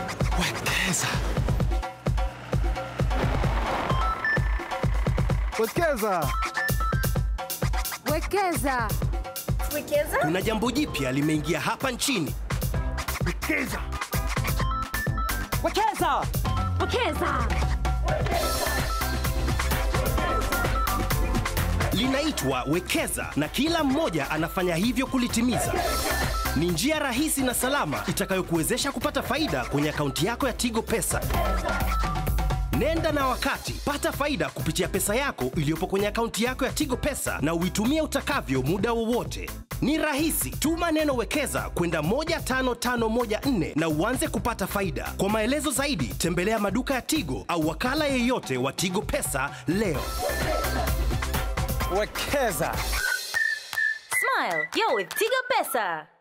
Wekeza. Wekeza. Wekeza. Wekeza? Kuna jambo jipya limeingia hapa nchini. Wekeza. Wekeza! Wekeza. Linaitwa Wekeza na kila mmoja anafanya hivyo kulitimiza. Ni njia rahisi na salama itakayokuwezesha kupata faida kwenye akaunti yako ya Tigo Pesa. Nenda na wakati, pata faida kupitia pesa yako iliyopo kwenye akaunti yako ya Tigo Pesa na uitumie utakavyo muda wowote. Ni rahisi, tuma neno wekeza kwenda 15514 na uanze kupata faida. Kwa maelezo zaidi, tembelea maduka ya Tigo au wakala yeyote wa Tigo Pesa leo. Wekeza! Smile, you're with Tigo Pesa.